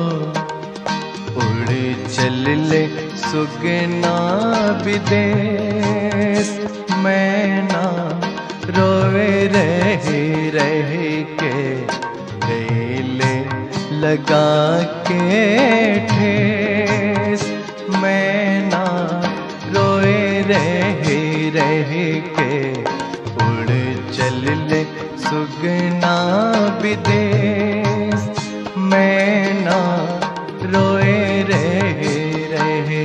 उड़े चल ले सुगना विदेश मैना रोवे रहे रहे के गले लगा के ठेस मैना रोए रहे रहे के उड़ चल ले सुगना विदेश मैना रोए रहे रहे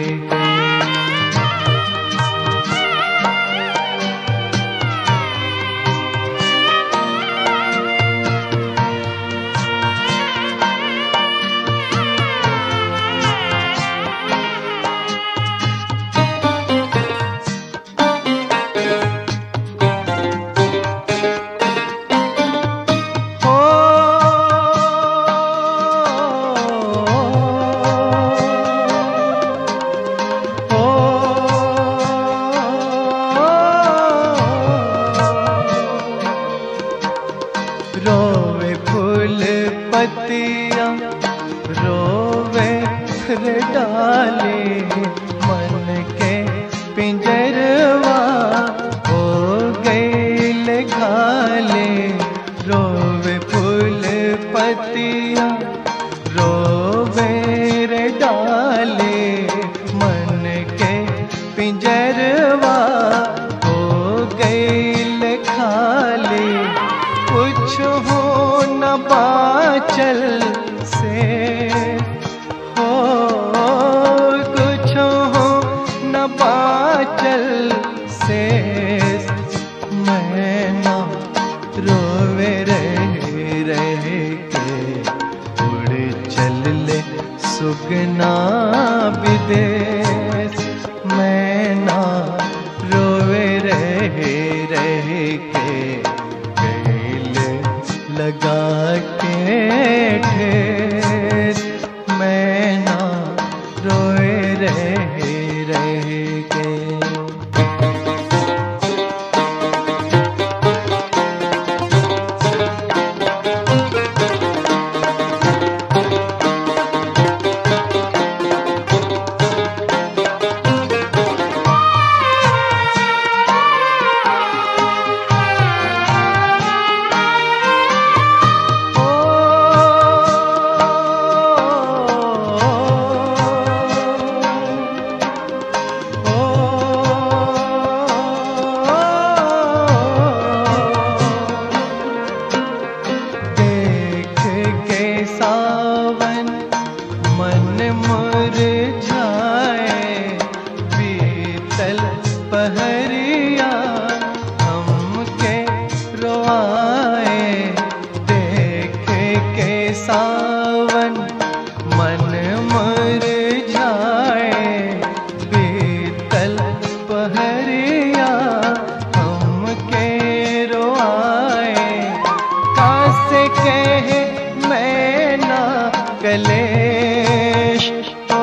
ओ ओ रोवे फूल पतिया रोवे फिर डाले मन के पिंजरवा हो गए घाले रोवे फूल पतिया रोवे रे डाले मन के पिंजरवा हो गए खाले कुछ हो न बाचल से हो कुछ हो न बाचल से मैं ना रोवे रहे रहे के उड़ चल ले सुगना विदेश मैं ना रोवे रहे रहे के गले लगा के ठेस मैं ना रोए रहे रहे के देख के सावन मन मुरझाए बीतल पहरिया हमके रोआए देख के सावन मन मुरझाए बीतल पहरिया हमके रोआए कासे कहे मैं ना कलेश ओ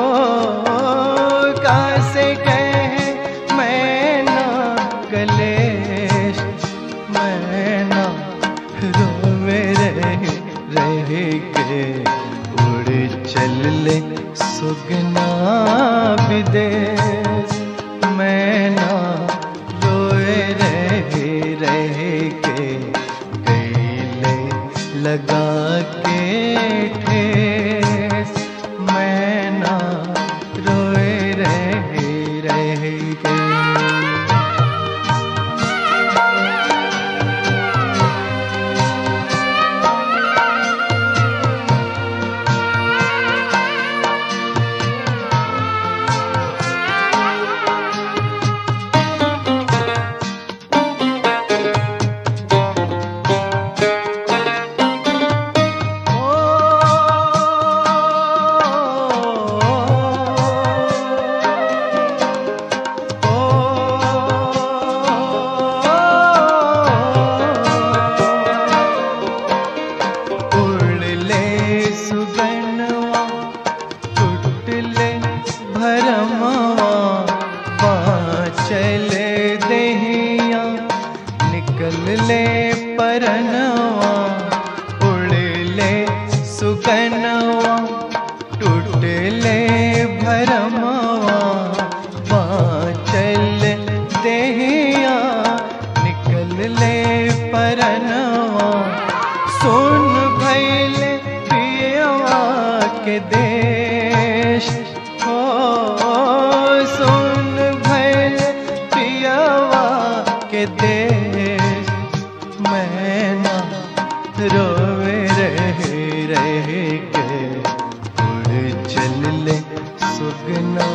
कासे कहे मैं ना कलेश मैं ना रोवे रहे रहे के उड़ चल ले सुगना विदेश मैं ना रोए रहे रहे के गले लगा के ठेस मैं ना रोए रहे रहे के देश हो सुन भैल पियावा के देश मैं ना रोवे रह रह के उड़ चल ले सुगना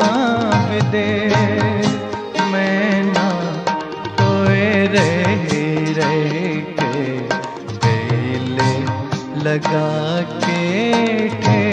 विदेश मैं ना रोए रह रह के गले लगा के ठे